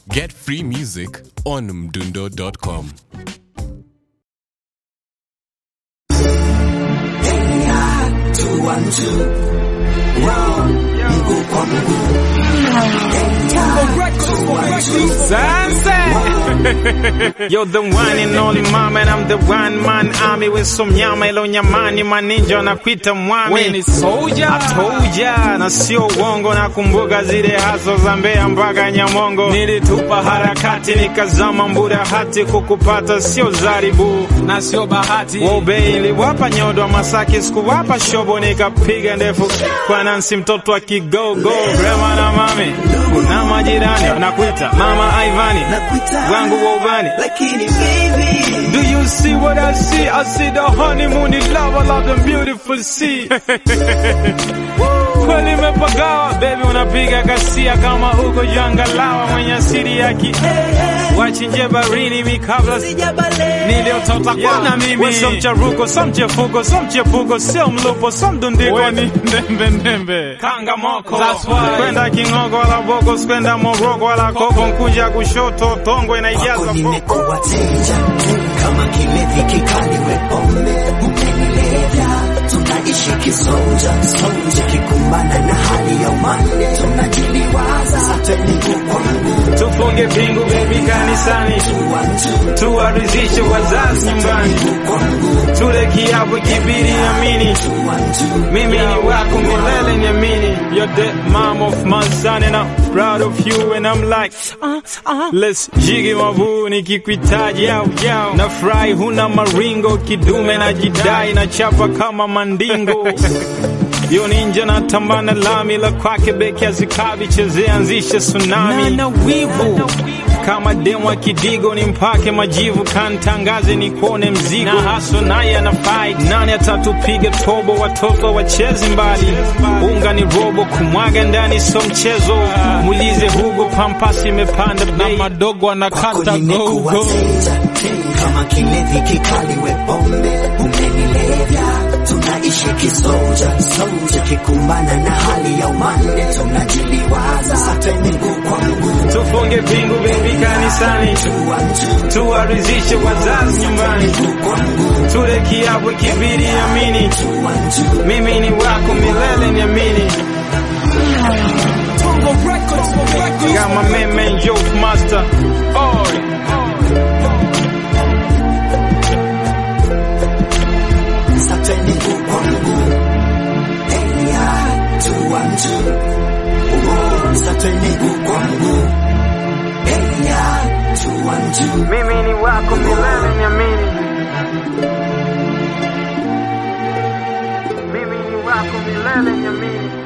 Get free music on mdundo.com. You're the one and only mama and I'm the one man army with some nyama ilo nyamani maninja wanakuita mwami We ni soldier. atoja na sio uongo nakumbuka zile haso za Mbeya mpaka Nyamongo nilitupa harakati nikazama mbura hati kukupata sio zaribu na sio bahati Wobei iliwapa nyodo wa Masaki, sikuwapa shobo, nikapiga ndefu kwa Nansi, mtoto wa kigogo, grandma na mami na majirani wanakuita mama Ivani wangu wa ubani. lakini baby Do you see what I see? I see the honeymoon in love, I love the beautiful sea. Kweli imepagawa baby, unapiga kasia kama uko jangalawa, mwenye asili ya ki wachinje barini mikabla sijabale niliotota kwana mimi so mcharuko so mchefuko so mchepuko sio mlupo so mdundiko ni ndembe ndembe kanga moko That's why. kwenda kingogo wala boko kwenda moroko wala koko nkuja kushoto tongwe na ijaza wako boko nimekuwa teja kama kilevi kikali wepombe umenilevya tunaishi kisoja soja kikumbana na hali ya umande tunajiliwaza sateniku kwangu tufunge pingu bebi kanisani tuwantu tuwarizishe wazazi nyumbani kwangu tule kiapo kibiri amini tuwantu mimi ni wako milele niamini you're the mom of my son and I'm proud of you and I'm like uh, uh, let's jigi mabu nikikuitaji yao yao na fry huna maringo kidume na jidai na chapa kama mandingo yo ninja na tambana lami la kwake beki azikabi chezea anzishe tsunami na wivu kama demu wa kidigo ni mpake majivu kantangaze ni kuone mzigo na haso naye ana fight nani atatupiga tobo watoto wachezi mbali unga ni robo kumwaga ndani so mchezo mulize hugo pampasi imepanda na bei madogo anakata nimekuwa gogo teja kama kilevi kikali wepombe umenilevya tunaishi kisoja soja kikumbana na hali ya umande tunajiliwaza sateniku kwangu tufunge pingu bebi kanisani tuwantu tuwarizishe wazazi nyumbani kwangu tule kiapo kibiri amini tuwantu mimi ni wako milele niamini Got my man, man, Joke Master. Oh, sateniku kwangu eya tuwantu sateniku kwangu eya tuwantu mimi ni wako milele niamini. Mimi ni wako milele niamini.